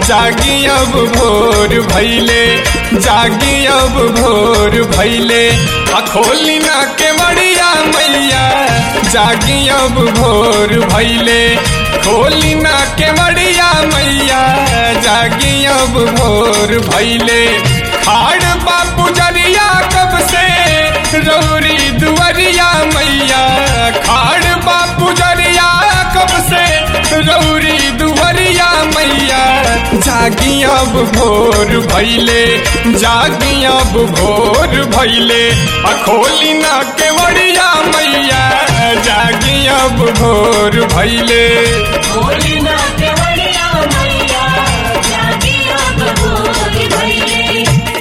जागी अब भोर भैले जागी अब भोर भैले आ खोली ना के बड़िया मैया जागी अब भोर भैले खोली ना के बड़िया मैया जागी अब भोर भैले खाड़ बापू जरिया कब से रौरी दुवरिया मैया खाड़ बापू जरिया कब से रौरी दुवरिया मैया जागी अब भोर भैले जागी अब भोर भैले अखोली ना के बड़िया मैया जागी अब भोर भैले भोली ना केवड़िया मैया जागी अब भोर भइले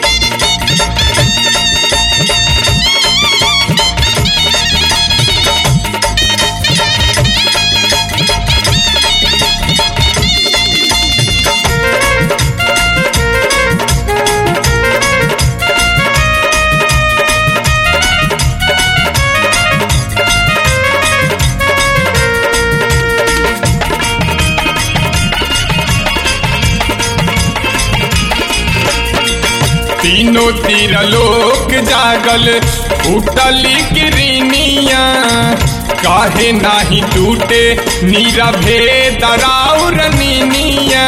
तीनों तीर लोक जागल उठली किरनिया काहे नाही टूटे नीरा भेद राउर नीनिया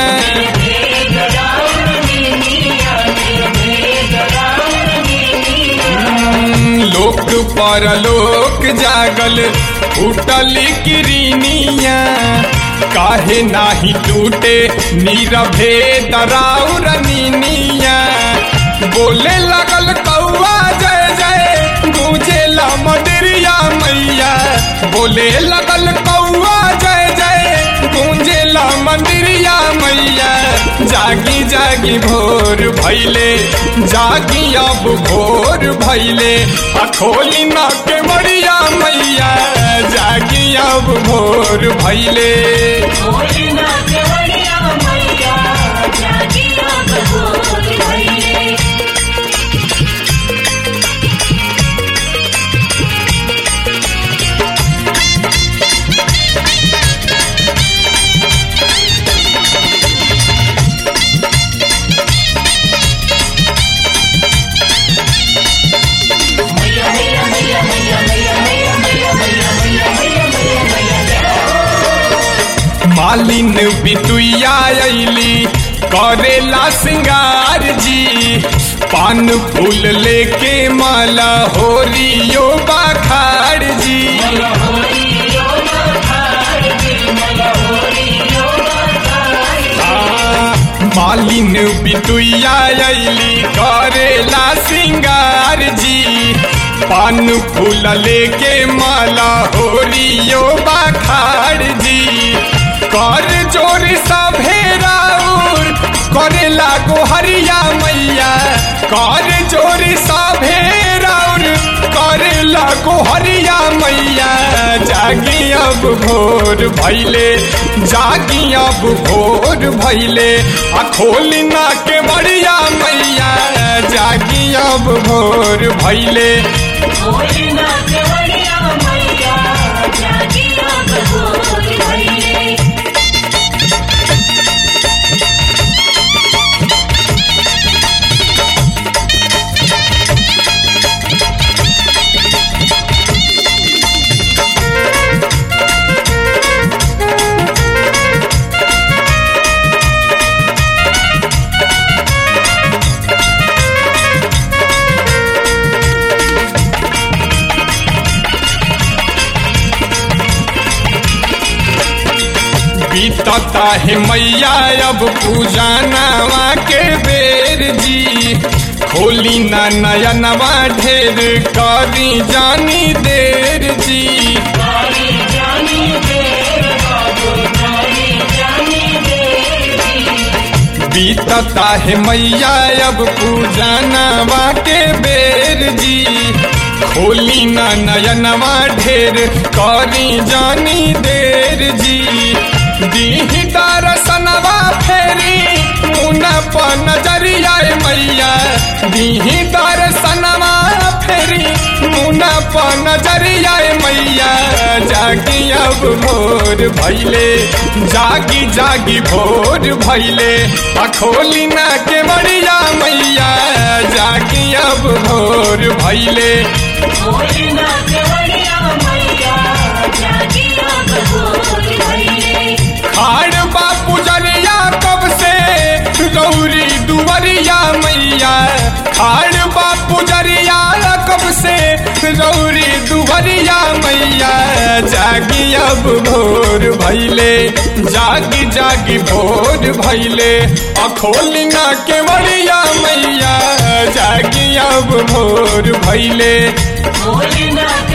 लोक परलोक जागल उठली किरनिया काहे नाही टूटे नीरा भेद राउर नीनिया बोले लगल कौआ जय जय गूंजेला मदरिया मैया बोले लगल कौआ जय जय गूंजेला मंदिरिया मैया जागी जागी भोर भैले जागी अब भोर भैले अखोली ना के मरिया मैया जागी अब भोर भैले भोली ना केवड़िया मैया जागी अब भोर भइले मालिन बिटुया अली करेला सिंगार जी पान फूल लेके माला होरियो बाखार जी मालिन बिटुया अली करेला सिंगार जी पान फूल लेके माला होरियो बाखार जी कर जोर सभे राउर करे लागो हरिया मैया कर जोर सभे राउर करे लागो हरिया मैया जागी अब भोर भैले जागी अब भोर भैले आ खोली ना के बड़िया मैया जागी अब भोर भैले भोली ना केवड़िया मैया जागी अब भोर भइले बीतता है मैया अब पूजा नवा के बेर जी खोली ना नया नवा ढेर करी जानी देर जी बीतता है मैया अब पूजा नवा के बेर जी खोली ना नया नवा ढेर करी जानी देर जी दीही दरसनवा फेरी मुना प नजरिया मैया दीही दरसनवा फेरी मुना प नजरिया मैया जा जागी अब भोर भैले जागी जागी भोर भैले अखोली ना के बड़िया मैया जागी अब भोर भैले भोलेना केवड़िया मैया जागिया बहोर भैले खाड़ बापू जरिया कब से गौरी दुवरिया मैया खाड़ बापू जरिया कब से गौरी दुवरिया मैया जागी अब भोर भैले जागी जागी भोर भैले अखोली ना के बड़िया मैया जागी अब भोर भैले भोलेना